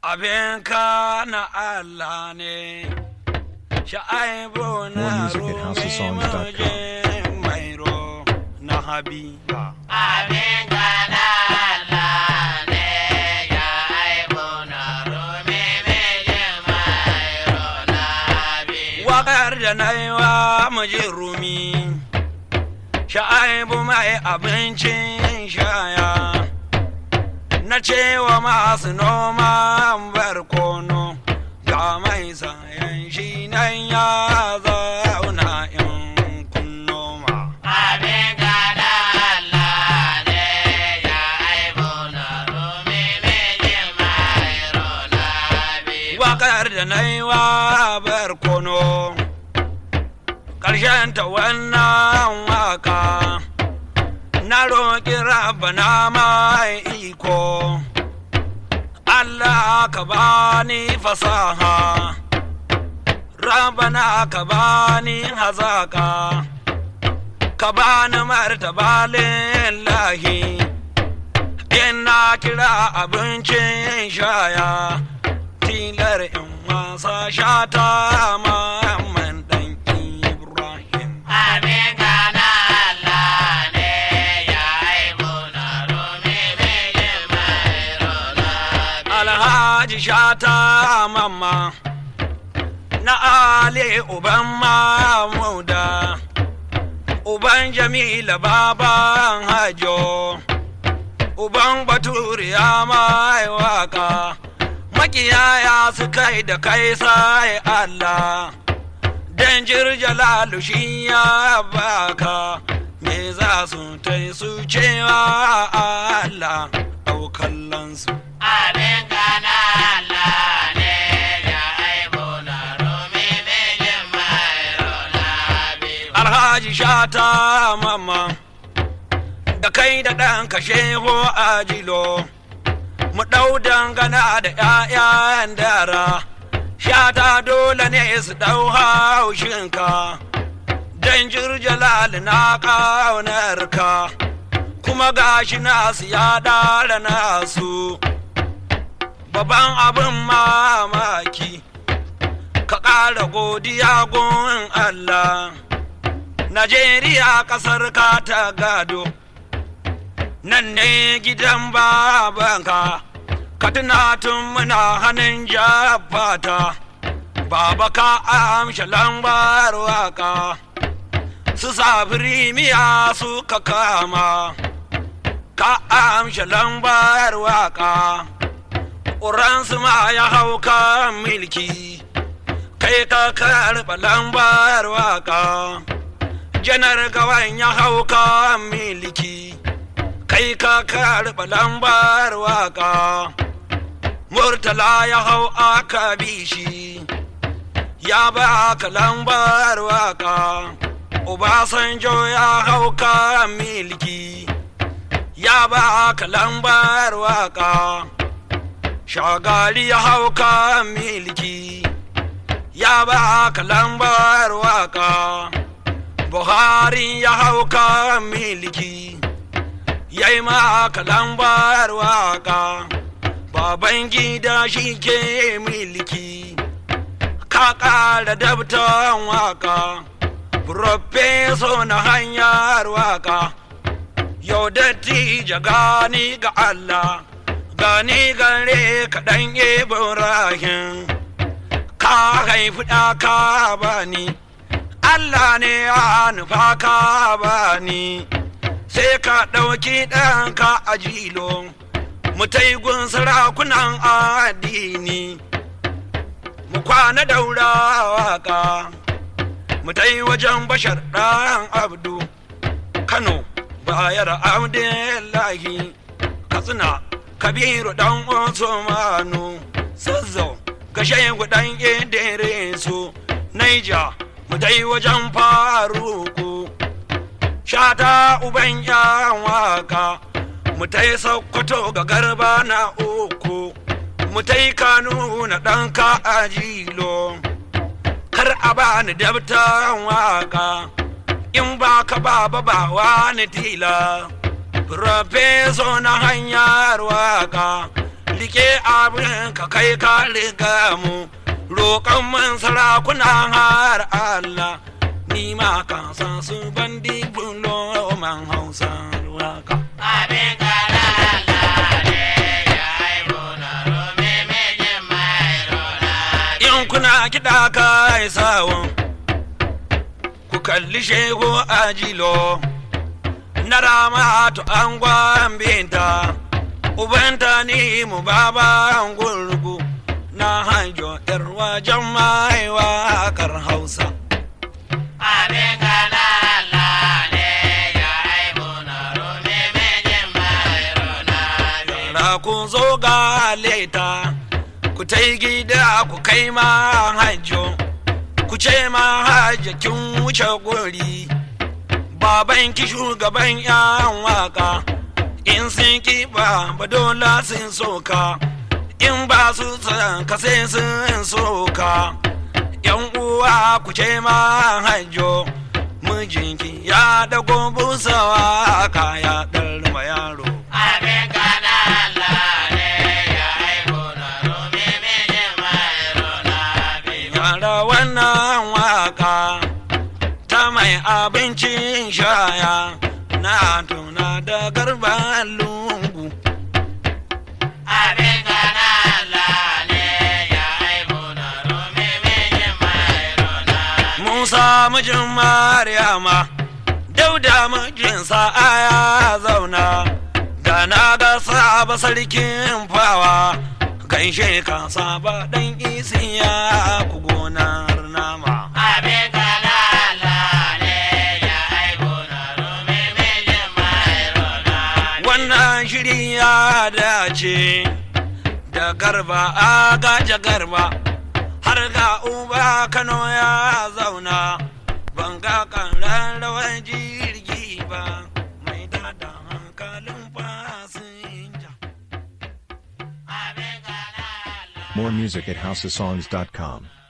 abin ka na Allah ne sha'aibu More na music at houseofsongs.com. rumujin mairo na habiba Abin gana Allah ne ya aibu na rumi mijin mairo na bi. waƙar da na yi wa mujin rumi sha'aibu mai abincin shaya na cewa masu noma barkono ga mai sayan shi nan ya zauna in kun noma Abin gana Allah ne ya aibu na rumi mijin mairo na bi. waƙar da na yi wa barkono ta wannan waka na roƙi rabana mai iko Allah ka bani fasaha rabana ka bani hazaka ka bani martaba lillahi ina kira abincin shaya tilar in wasa shata mamman dan ibrahim Abin gana Allah ne ya aibu na rumi mijin mairo na bi. alhaji shata mamma na ali uban mamuda uban jamila baban hajo uban baturiya mai waka makiyaya su kai da kai sai allah dan jirjalalu shi ya baka me za su tai su cewa allah ɗaukallansu Abin gana Allah ne ya aibu na rumi mijin mairo na bi. alhaji shata mama da kai da ɗan shehu a jilo mu ɗau dangana da ‘ya'yan dara shata dole ne su ɗau haushinka don jirjalal na ƙaunarka kuma gashi nasu ya ɗara nasu babban abin mamaki ka ƙara godiya gun Allah Najeriya ƙasar ka ta gado, nan ne gidan babanka, ka tuna tun muna hannun jafata, baba ka amsha lambar waka, su safiri miya suka kama, ka amsha lambar waka, ƙuransu ma ya hau kan milki, kai ka karɓa lambar waka. janar gawan ya hau ka miliki kai ka karɓa lambar waka murtala ya hau aka bishi ya ba ka lambar waka obasanjo ya hau ka miliki ya ba ka lambar waka shagali ya hau ka miliki ya ba ka lambar waka Buhari ya hau ka miliki, ya yi maka lambar waka, baban gida shi ke miliki, ka ƙara dabtan waka, Profeso na hanyar waka, yau dattija gani ga Allah, gani gare kaɗan Ibrahim, ka haifi ɗaka bani. Allah ne ya nufa ka bani sai ka ɗauki ɗanka a jilo mu gun sarakunan addini mu kwana daura waka mu wajen bashar ɗan abdu kano bayar abdullahi katsina kabiru ɗan usmanu zazzau gashe ɗan idrisu naija mu dai wajen faruku shata uban yan waka mu tai sokoto ga garba na uku mu tai kanu na ɗanka a jilo kar a bani dabtan waka in ba ka ba ba ba wani tila Profeso na hanyar waka rike abin ka kai ka riga mu roƙon man sarakuna har Allah ni ma ka san su bandi bulo man hausa waka Abin kana Allah ne ya haihu na rumi mijin mai rona. in kuna kiɗa kai sawon ku kalli shehu ajilo na ramatu an gwambinta ubanta ni mu baban gurgu na hanjo yar wajen mai wakar hausa Abin kana Allah ne ya haihu na rumi mijin mai rona. Yara ku zo ga leta, ku ta gida ku kai ma hajjo, ku ce ma hajjo kin wuce gori. Baban ki shugaban yan waka, in sun ki ba ba dole sun soka, in ba su san ka sai sun soka. Yan uwa ku ce ma hajjo, mijinki ya dago busawa kaya ɗarma yaro. Abin kana Allah ne ya haihu na rumi mijin mai rona. Yara wannan waka ta mai abincin shaya na tuna da garban lungu. Abin kana Allah ne ya haihu na rumi mijin mai rona. Musa mijin Maryama, dauda mijinsa aya zauna, da na ga saba sarkin fawa, gaishe ka saba ɗan isiya ku gonar nama. Abin kana Allah ne ya haihu na rumi mijin mai rona. wannan shiri ya dace da garba a gaje garba har ga uba kano ya zauna ban ga kan rawar jirgi ba mai dada hankalin fasinja Abin kana Allah. More music at houseofsongs.com.